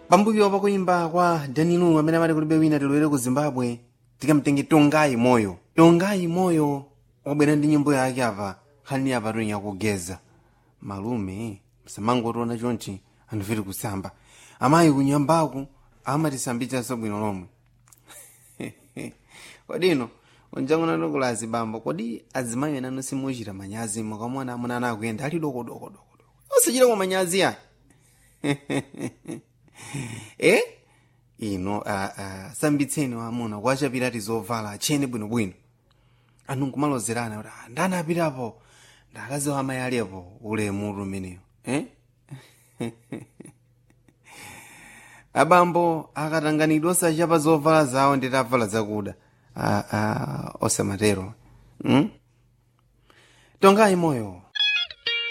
pambuyo pakuyimba kwa danilo amene amati kulibe wina tilowere ku zimbabwe tikamtenge tongayi moyo tongayi moyo wabwera ndi nyimbo yake apa nkhani apa tonya kugeza malume msamangotiona chonchi andifeti kusamba amayi kunyambaku amatisambitsanso bwino lomwe kodino unjangona tokula azibambo kodi azimayi enano simuchita manyazi mukamwana amuna ana akuyenda ali dokodokodoko osachita kwa manyazi ayi eh ino uh, uh, sambitseni wamuna kwachapirati zovala achene bwinobwino anu nkumalozerana kuti "Ah, ndani apitapo ndakazi wa amayi alipo ulemutu umeneyo eh? abambo akatanganidwa osachapa zovala zawo nditavala zakuda ah, ah, osamatero hmm? tongayi moyo